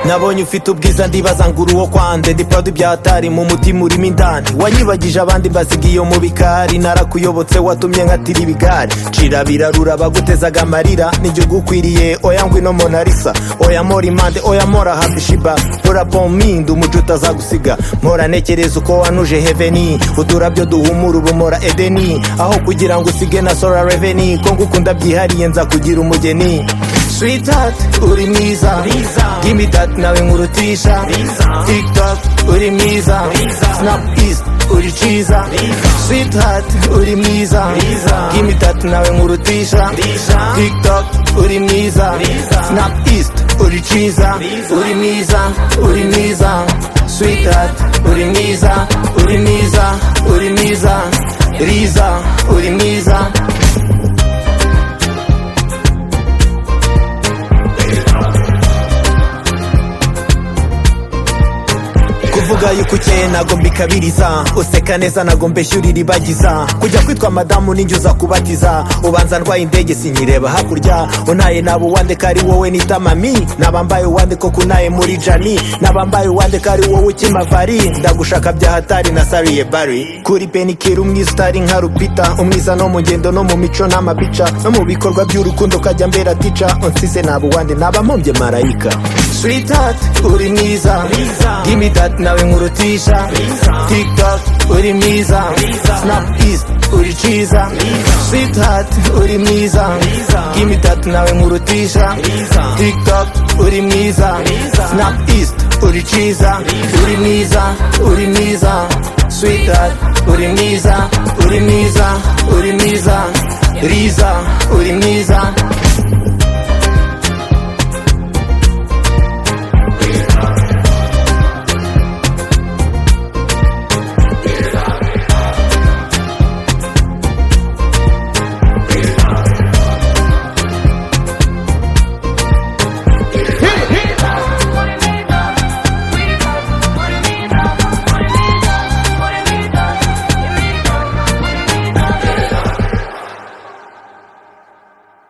nabonye ufite ubwiza ndibaza ngo uri uwo kwande ndi proud ibyatari mu mutima urimo indani wanyibagije abandi mbasigiye mu bikari narakuyobotse watumye nkatira ibigari cira birarura bagutezaga amarira n'igihugu ukwiriye oya ngwino monarisa oya mora impande oya mora hafi shiba mora pominda umuco utazagusiga mora ntekereza uko wanuje heveni uturabyo duhumura ubu mora edeni aho kugira ngo usige na sora reveni ko ngukunda byihariye nza kugira umugeni Sweetheart uri mwiza Gimme that nawe nkurutisha TikTok uri mwiza Snap East uri ciza Sweetheart uri mwiza Gimme that nawe nkurutisha TikTok uri mwiza Snap East uri ciza Uri mwiza uri mwiza Sweetheart uri mwiza uri mwiza uri mwiza Riza uri mwiza kuvuga yuko ukeye ntago mbikabiriza useka neza ntago mbeshyurira ibagiza kujya kwitwa madamu ninjye uza kubatiza ubanza ndwaye indege sinyireba hakurya unaye naba uwande ko ari wowe nita mami nabambaye uwande ko kunaye muri jani nabambaye uwande ko ari wowe ukimavari ndagushaka byahatari nasariye bari kuri penikiri umwiza utari nka rupita umwiza no mu ngendo no mu mico n'amabica no mu bikorwa by'urukundo ukajya mbera tica unsize naba uwande naba mpombye marayika Sweetheart uri mwiza Gimme that nawe nkurutisha TikTok uri mwiza Snap East uri ciza Sweetheart uri mwiza Gimme that nawe nkurutisha TikTok uri mwiza Snap East uri ciza Uri mwiza uri mwiza Sweetheart uri mwiza uri mwiza uri mwiza Riza uri mwiza